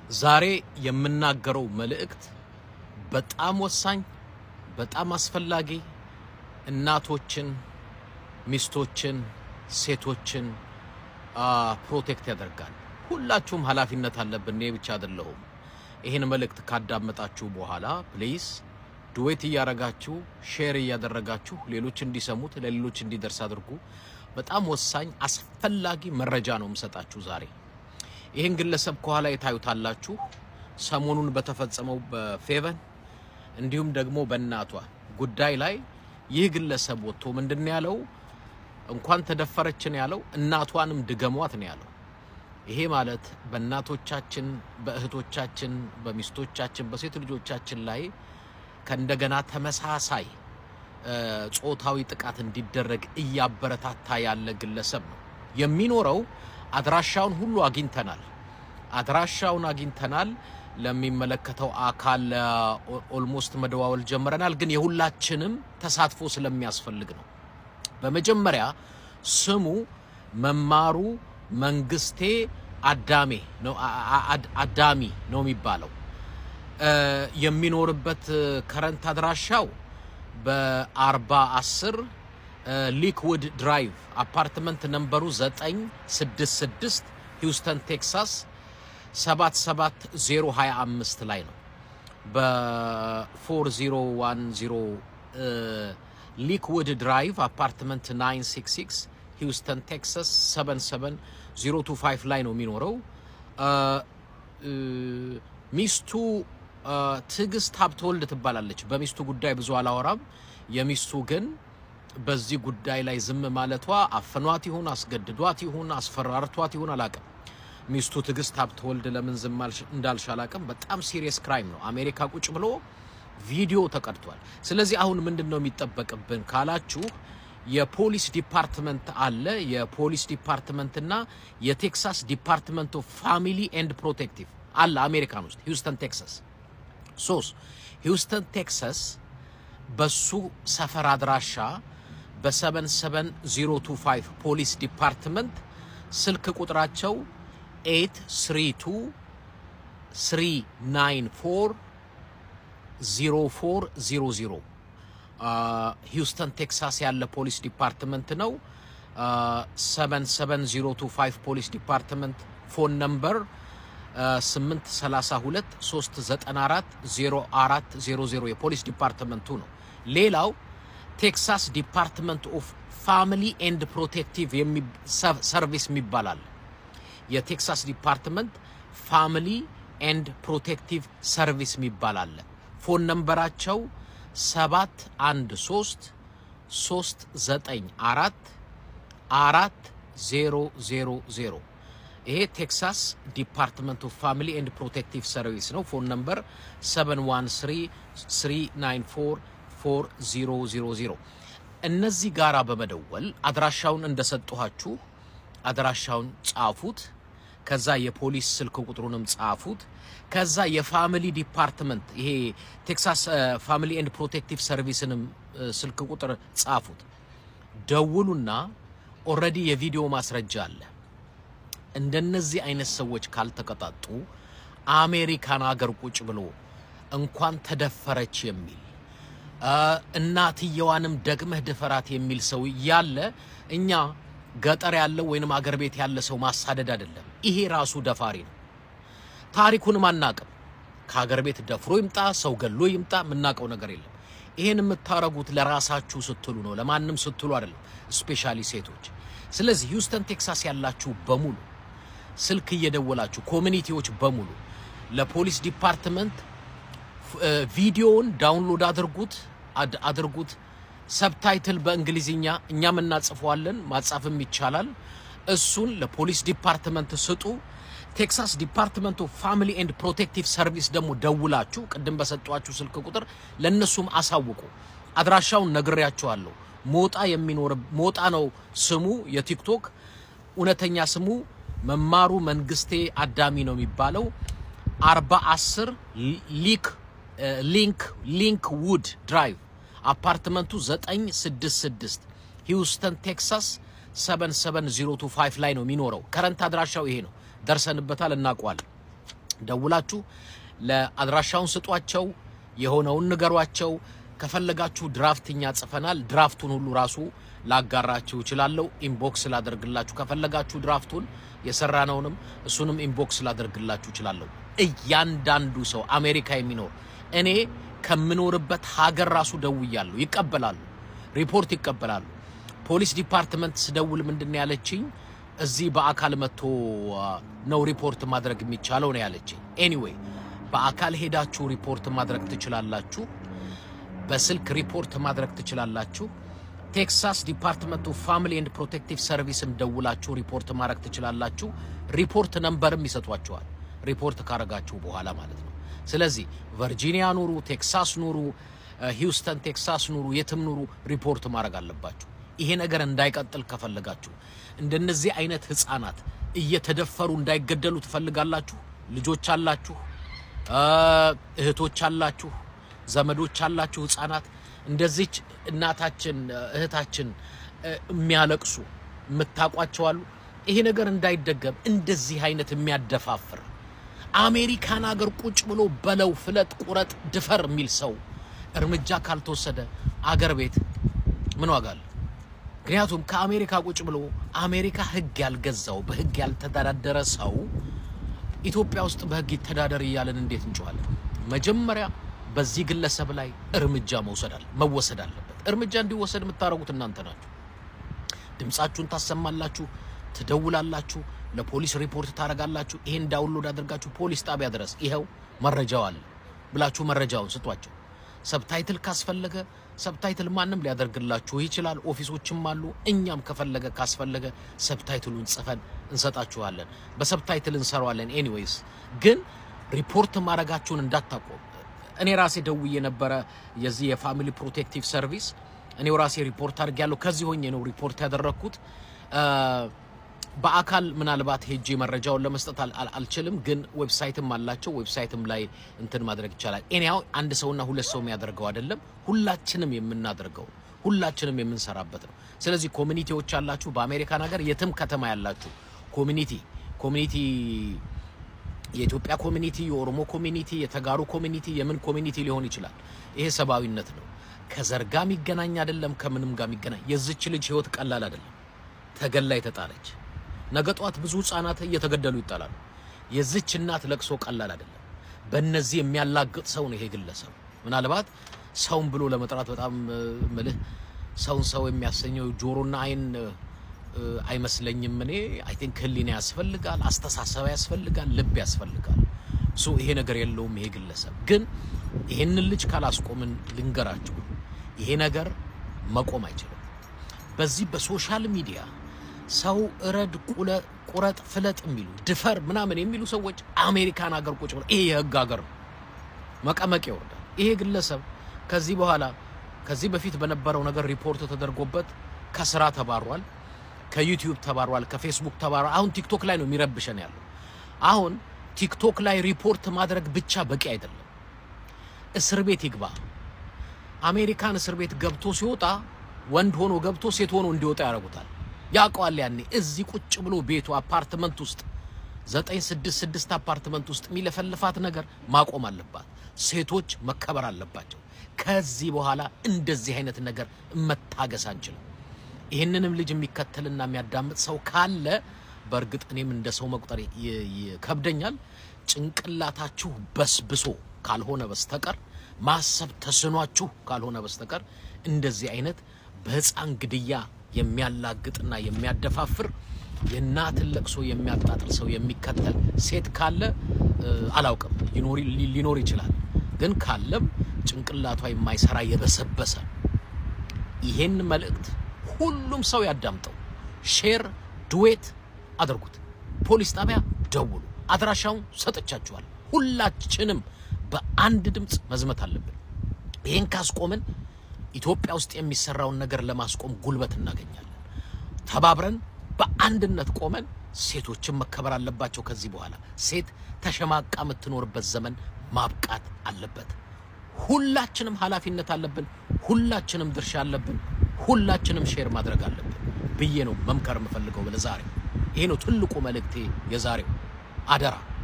ዛሬ የምናገረው መልእክት በጣም ወሳኝ፣ በጣም አስፈላጊ እናቶችን፣ ሚስቶችን፣ ሴቶችን ፕሮቴክት ያደርጋል። ሁላችሁም ኃላፊነት አለብን። እኔ ብቻ አይደለሁም። ይህን መልእክት ካዳመጣችሁ በኋላ ፕሊዝ ዱዌት እያረጋችሁ ሼር እያደረጋችሁ ሌሎች እንዲሰሙት ለሌሎች እንዲደርስ አድርጉ። በጣም ወሳኝ አስፈላጊ መረጃ ነው የምሰጣችሁ ዛሬ። ይህን ግለሰብ ከኋላ የታዩታላችሁ ሰሞኑን በተፈጸመው በፌቨን እንዲሁም ደግሞ በእናቷ ጉዳይ ላይ ይህ ግለሰብ ወጥቶ ምንድን ነው ያለው? እንኳን ተደፈረችን ያለው እናቷንም ድገሟት ነው ያለው። ይሄ ማለት በእናቶቻችን፣ በእህቶቻችን፣ በሚስቶቻችን፣ በሴት ልጆቻችን ላይ ከእንደገና ተመሳሳይ ጾታዊ ጥቃት እንዲደረግ እያበረታታ ያለ ግለሰብ ነው የሚኖረው። አድራሻውን ሁሉ አግኝተናል። አድራሻውን አግኝተናል። ለሚመለከተው አካል ኦልሞስት መደዋወል ጀምረናል። ግን የሁላችንም ተሳትፎ ስለሚያስፈልግ ነው። በመጀመሪያ ስሙ መማሩ መንግስቴ አዳሜ ነው አዳሚ ነው የሚባለው። የሚኖርበት ከረንት አድራሻው በአርባ አስር ሊክውድ ድራይቭ አፓርትመንት ነምበሩ 966 ሂውስተን ቴክሳስ 77025 ላይ ነው። በ4010 ሊክውድ ድራይቭ አፓርትመንት 966 ሂውስተን ቴክሳስ 77025 ላይ ነው የሚኖረው። ሚስቱ ትዕግስት ሀብተወልድ ትባላለች። በሚስቱ ጉዳይ ብዙ አላወራም። የሚስቱ ግን በዚህ ጉዳይ ላይ ዝም ማለቷ አፍኗት ይሁን አስገድዷት ይሁን አስፈራርቷት ይሁን አላቅም። ሚስቱ ትዕግስት ሀብተወልድ ለምን ዝም እንዳልሽ አላቅም። በጣም ሲሪየስ ክራይም ነው። አሜሪካ ቁጭ ብሎ ቪዲዮ ተቀድቷል። ስለዚህ አሁን ምንድን ነው የሚጠበቅብን ካላችሁ የፖሊስ ዲፓርትመንት አለ። የፖሊስ ዲፓርትመንትና የቴክሳስ ዲፓርትመንት ኦፍ ፋሚሊ ኤንድ ፕሮቴክቲቭ አለ አሜሪካን ውስጥ ሂውስተን ቴክሳስ። ሶስት ሂውስተን ቴክሳስ በሱ ሰፈር አድራሻ በ77025 ፖሊስ ዲፓርትመንት ስልክ ቁጥራቸው 832 394 0400 ሂውስተን ቴክሳስ ያለ ፖሊስ ዲፓርትመንት ነው። 77025 ፖሊስ ዲፓርትመንት ፎን ነምበር 832 394 0400 የፖሊስ ዲፓርትመንቱ ነው። ሌላው ቴክሳስ ዲፓርትመንት ኦፍ ፋሚሊ ኤንድ ፕሮቴክቲቭ ሰርቪስ የሚባል አለ። የቴክሳስ ዲፓርትመንት ፋሚሊ ኤንድ ፕሮቴክቲቭ ሰርቪስ የሚባል አለ። ፎን ነምበራቸው 713 394 4000 ይሄ ቴክሳስ ዲፓርትመንት ኦፍ ፋሚሊ ኤንድ ፕሮቴክቲቭ ሰርቪስ ነው። ፎን ነምበር 7133944000 እነዚህ ጋራ በመደወል አድራሻውን እንደሰጠኋችሁ አድራሻውን ጻፉት። ከዛ የፖሊስ ስልክ ቁጥሩንም ጻፉት። ከዛ የፋሚሊ ዲፓርትመንት ይሄ ቴክሳስ ፋሚሊ ኤንድ ፕሮቴክቲቭ ሰርቪስንም ስልክ ቁጥር ጻፉት። ደውሉና ኦልሬዲ የቪዲዮ ማስረጃ አለ። እንደነዚህ አይነት ሰዎች ካልተቀጣጡ አሜሪካን አገር ቁጭ ብሎ እንኳን ተደፈረች የሚል እናትየዋንም ደግመህ ድፈራት የሚል ሰው ያለ እኛ ገጠር ያለው ወይንም አገር ቤት ያለ ሰው ማሳደድ አይደለም። ይሄ ራሱ ደፋሪ ነው። ታሪኩንም አናቅም። ከሀገር ቤት ደፍሮ ይምጣ ሰው ገሎ ይምጣ የምናውቀው ነገር የለም። ይሄን የምታረጉት ለራሳችሁ ስትሉ ነው፣ ለማንም ስትሉ አይደለም፣ ስፔሻሊ ሴቶች። ስለዚህ ሂውስተን ቴክሳስ ያላችሁ በሙሉ ስልክ እየደወላችሁ ኮሚኒቲዎች በሙሉ ለፖሊስ ዲፓርትመንት ቪዲዮውን ዳውንሎድ አድርጉት አድርጉት። ሰብታይትል በእንግሊዝኛ እኛም እናጽፈዋለን፣ ማጻፍም ይቻላል። እሱን ለፖሊስ ዲፓርትመንት ስጡ። ቴክሳስ ዲፓርትመንት ኦፍ ፋሚሊ ኤንድ ፕሮቴክቲቭ ሰርቪስ ደግሞ ደውላችሁ ቅድም በሰጧችሁ ስልክ ቁጥር ለእነሱም አሳውቁ። አድራሻውን ነግሬያችኋለሁ። ሞጣ የሚኖር ሞጣ ነው ስሙ የቲክቶክ እውነተኛ ስሙ መማሩ መንግስቴ አዳሚ ነው የሚባለው። አርባ አስር ሊክ ሊንክ ሊንክ ውድ ድራይቭ አፓርትመንቱ 966 ሂውስተን ቴክሳስ 77025 ላይ ነው የሚኖረው። ከረንት አድራሻው ይሄ ነው። ደርሰንበታል፣ እናውቀዋለን። ደውላችሁ ለአድራሻውን ስጧቸው፣ የሆነውን ንገሯቸው። ከፈለጋችሁ ድራፍት እኛ ጽፈናል። ድራፍቱን ሁሉ ራሱ ላጋራችሁ እችላለሁ። ኢንቦክስ ላደርግላችሁ ከፈለጋችሁ ድራፍቱን የሰራነውንም እሱንም ኢንቦክስ ላደርግላችሁ እችላለሁ። እያንዳንዱ ሰው አሜሪካ የሚኖር እኔ ከምኖርበት ሀገር ራሱ ደውያለሁ። ይቀበላሉ፣ ሪፖርት ይቀበላሉ። ፖሊስ ዲፓርትመንት ስደውል ምንድን ነው ያለችኝ? እዚህ በአካል መጥቶ ነው ሪፖርት ማድረግ የሚቻለው ነው ያለችኝ። ኤኒዌይ በአካል ሄዳችሁ ሪፖርት ማድረግ ትችላላችሁ። በስልክ ሪፖርት ማድረግ ትችላላችሁ። ቴክሳስ ዲፓርትመንት ኦፍ ፋሚሊ ኤንድ ፕሮቴክቲቭ ሰርቪስም ደውላችሁ ሪፖርት ማድረግ ትችላላችሁ። ሪፖርት ነምበርም ይሰጧችኋል፣ ሪፖርት ካረጋችሁ በኋላ ማለት ነው። ስለዚህ ቨርጂኒያ ኑሩ፣ ቴክሳስ ኑሩ፣ ሂውስተን ቴክሳስ ኑሩ፣ የትም ኑሩ ሪፖርት ማድረግ አለባችሁ። ይሄ ነገር እንዳይቀጥል ከፈለጋችሁ እንደነዚህ አይነት ህፃናት እየተደፈሩ እንዳይገደሉ ትፈልጋላችሁ። ልጆች አላችሁ፣ እህቶች አላችሁ፣ ዘመዶች አላችሁ። ህፃናት እንደዚች እናታችን እህታችን የሚያለቅሱ የምታውቋቸው አሉ። ይሄ ነገር እንዳይደገም እንደዚህ አይነት የሚያደፋፍር አሜሪካን ሀገር ቁጭ ብሎ በለው ፍለጥ፣ ቁረጥ፣ ድፈር የሚል ሰው እርምጃ ካልተወሰደ አገር ቤት ምን ዋጋ አለ? ምክንያቱም ከአሜሪካ ቁጭ ብሎ አሜሪካ ህግ ያልገዛው በህግ ያልተዳደረ ሰው ኢትዮጵያ ውስጥ በህግ ይተዳደር እያለን እንዴት እንጨዋለን? መጀመሪያ በዚህ ግለሰብ ላይ እርምጃ መውሰድ አለ መወሰድ አለበት። እርምጃ እንዲወሰድ የምታደርጉት እናንተ ናችሁ። ድምጻችሁን ታሰማላችሁ፣ ትደውላላችሁ፣ ለፖሊስ ሪፖርት ታደርጋላችሁ። ይሄን ዳውንሎድ አድርጋችሁ ፖሊስ ጣቢያ ድረስ ይኸው መረጃው አለ ብላችሁ መረጃውን ስጧቸው። ሰብታይትል ካስፈለገ ሰብታይትል ማንም ሊያደርግላችሁ ይችላል። ኦፊሶችም አሉ። እኛም ከፈለገ ካስፈለገ ሰብታይትሉን ጽፈን እንሰጣችኋለን። በሰብታይትል እንሰራዋለን። ኤኒዌይስ ግን ሪፖርት ማድረጋችሁን እንዳታቆም። እኔ ራሴ ደውዬ ነበረ የዚህ የፋሚሊ ፕሮቴክቲቭ ሰርቪስ እኔው ራሴ ሪፖርት አድርጌያለሁ። ከዚህ ሆኜ ነው ሪፖርት ያደረግኩት። በአካል ምናልባት ሄጄ መረጃውን ለመስጠት አልችልም፣ ግን ዌብሳይትም አላቸው። ዌብሳይትም ላይ እንትን ማድረግ ይቻላል። ኤኒያው አንድ ሰውና ሁለት ሰው የሚያደርገው አይደለም፣ ሁላችንም የምናደርገው ሁላችንም የምንሰራበት ነው። ስለዚህ ኮሚኒቲዎች አላችሁ፣ በአሜሪካን ሀገር የትም ከተማ ያላችሁ ኮሚኒቲ ኮሚኒቲ የኢትዮጵያ ኮሚኒቲ፣ የኦሮሞ ኮሚኒቲ፣ የተጋሩ ኮሚኒቲ፣ የምን ኮሚኒቲ ሊሆን ይችላል። ይሄ ሰብአዊነት ነው። ከዘር ጋር የሚገናኝ አይደለም፣ ከምንም ጋር የሚገናኝ የዚች ልጅ ህይወት ቀላል አይደለም። ተገላ የተጣለች ነገ ጧት ብዙ ህጻናት እየተገደሉ ይጣላሉ። የዚች እናት ለቅሶ ቀላል አይደለም። በእነዚህ የሚያላግጥ ሰው ነው ይሄ ግለሰብ። ምናልባት ሰውን ብሎ ለመጥራት በጣም ምልህ ሰውን ሰው የሚያሰኘው ጆሮና አይን አይመስለኝም። እኔ አይ ቲንክ ህሊና ያስፈልጋል፣ አስተሳሰብ ያስፈልጋል፣ ልብ ያስፈልጋል። ሶ ይሄ ነገር የለውም ይሄ ግለሰብ። ግን ይሄንን ልጅ ካላስቆምን ልንገራችሁ፣ ይሄ ነገር መቆም አይችልም። በዚህ በሶሻል ሚዲያ ሰው እረድ፣ ቁረጥ፣ ፍለጥ የሚሉ ድፈር ምናምን የሚሉ ሰዎች አሜሪካን ሀገር ቁጭ ብለው ይሄ የህግ ሀገር ነው፣ መቀመቅ ይወርዳል። ይሄ ግለሰብ ከዚህ በኋላ ከዚህ በፊት በነበረው ነገር ሪፖርት ተደርጎበት ከስራ ተባሯል፣ ከዩቲዩብ ተባሯል፣ ከፌስቡክ ተባሯል። አሁን ቲክቶክ ላይ ነው የሚረብሸን ያለው። አሁን ቲክቶክ ላይ ሪፖርት ማድረግ ብቻ በቂ አይደለም፣ እስር ቤት ይግባ። አሜሪካን እስር ቤት ገብቶ ሲወጣ ወንድ ሆኖ ገብቶ ሴት ሆኖ እንዲወጣ ያደርጉታል። ያውቀዋል። ያኔ እዚህ ቁጭ ብሎ ቤቱ አፓርትመንት ውስጥ ዘጠኝ ስድስት ስድስት አፓርትመንት ውስጥ የሚለፈልፋት ነገር ማቆም አለባት። ሴቶች መከበር አለባቸው። ከዚህ በኋላ እንደዚህ አይነት ነገር መታገስ አንችልም። ይህንንም ልጅ የሚከተልና የሚያዳምጥ ሰው ካለ በእርግጥ እኔም እንደ ሰው መቁጠር ይከብደኛል። ጭንቅላታችሁ በስብሶ ካልሆነ በስተቀር ማሰብ ተስኗችሁ ካልሆነ በስተቀር እንደዚህ አይነት በህፃን ግድያ የሚያላግጥና የሚያደፋፍር የእናትን ለቅሶ የሚያጣጥል ሰው የሚከተል ሴት ካለ አላውቅም፣ ሊኖር ይችላል። ግን ካለም ጭንቅላቷ የማይሰራ የበሰበሰ ይሄን መልእክት ሁሉም ሰው ያዳምጠው። ሼር ድዌት አድርጉት። ፖሊስ ጣቢያ ደውሉ። አድራሻውን ሰጥቻችኋል። ሁላችንም በአንድ ድምፅ መዝመት አለብን። ይህን ካስቆምን ኢትዮጵያ ውስጥ የሚሰራውን ነገር ለማስቆም ጉልበት እናገኛለን። ተባብረን በአንድነት ቆመን ሴቶችን መከበር አለባቸው። ከዚህ በኋላ ሴት ተሸማቃ የምትኖርበት ዘመን ማብቃት አለበት። ሁላችንም ኃላፊነት አለብን። ሁላችንም ድርሻ አለብን። ሁላችንም ሼር ማድረግ አለብን ብዬ ነው መምከር የምፈልገው ለዛሬ። ይሄ ነው ትልቁ መልእክቴ የዛሬው። አደራ